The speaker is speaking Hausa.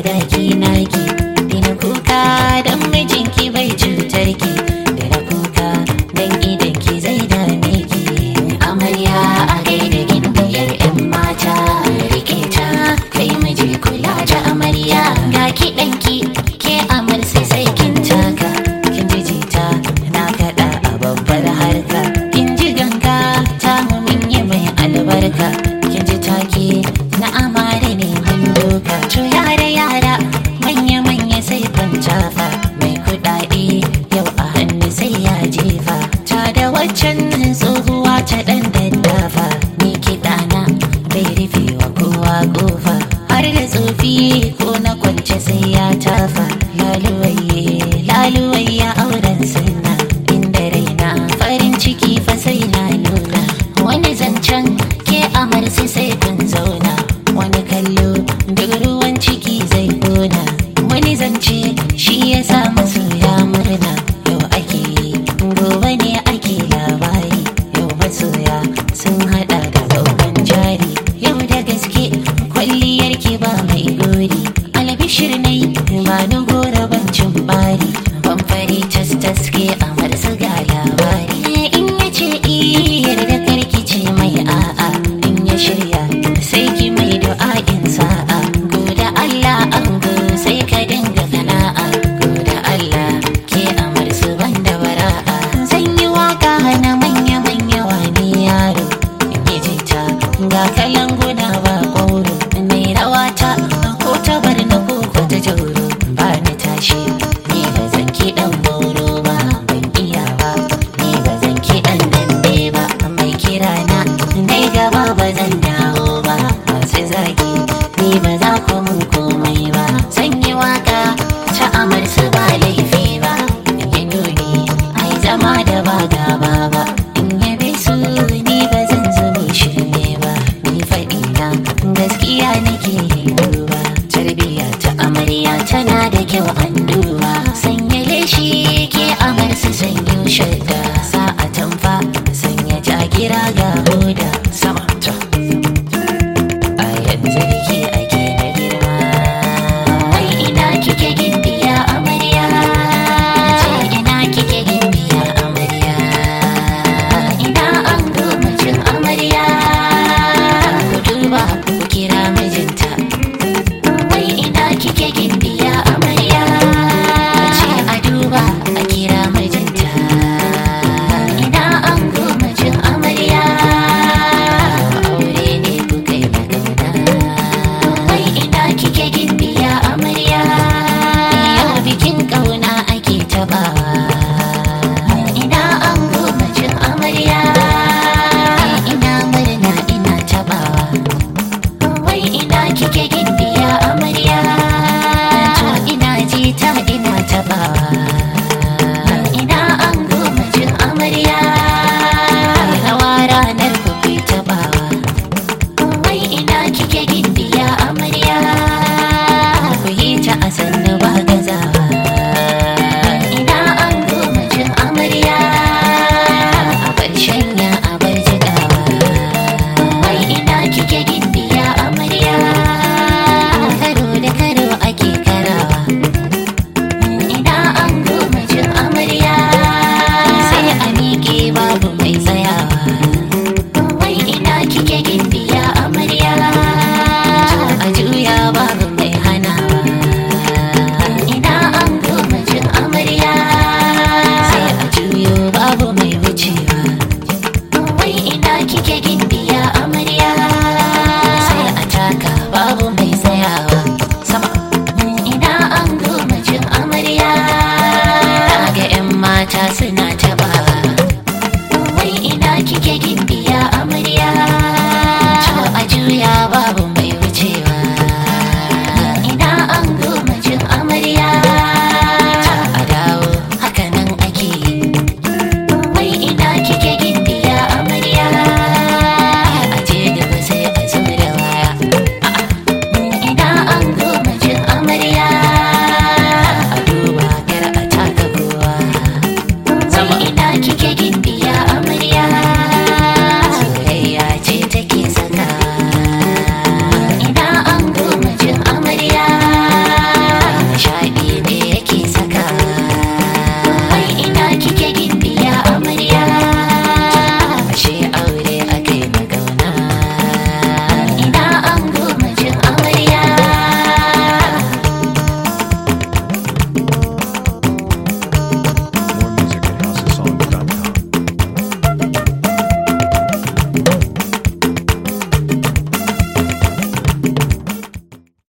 gaki naki dina kuka don mijinki bai cutar ki dina kuka don idan ki zai dame ki amarya a gaida gindiyar yan mata rike ta kai miji kula da amarya ga kiɗanki ke amar sai sai kin taka kin ji jita na kaɗa a babbar harka kin ji ganga ta mun yi mai albarka kin ji take na amare ne mun doka to yara yara manya manya sai kwantafa mai kuɗaɗe yau a hannu sai ya jefa ta da waccan tsohuwa ta ɗan daddafa ni kiɗana bai rufe wa kowa ƙofa har da tsofi ko na kwance sai ya tafa laluwaye laluwaye auren sunna inda raina farin ciki fa sai na nuna wani zancen ke amarsi sai kun zauna wani kallo duk ruwan ciki zai gona wani zance shi ya sa masoya murna yau ake yi gobe ne ake labari yau masoya sun hada da babban jari yau da gaske kwalliyar ki ba mai gori albishir nai ba ni gora bancin bari ban fari tas tas ke amar su ga labari in ya ce iyar da karki ce mai a'a in ya shirya sai ki mai du'a'in sa'a goda Allah an go sai ka dinga kana'a goda Allah ke amar su banda bara'a zan yi waka na manya manya wani yaro in yi jita ga kalan guna ba ƙoro mai rawata ko ta bar na ko ko ta jauro ba ni tashi ni ba zan kiɗan boro ba ban iya ba ni ba zan kiɗan dambe ba mai kira na dai gaba ba zan dawo ba masu zagi ni ba za ku mun komai ba zan yi waka ta amar su ba laifi ba yi nuni ai zama da ba gaba ba in yabe su ni ba zan zubo shirme ba ni faɗi na gaskiya nake yi duba tarbiyya ta amarya tana da kyau an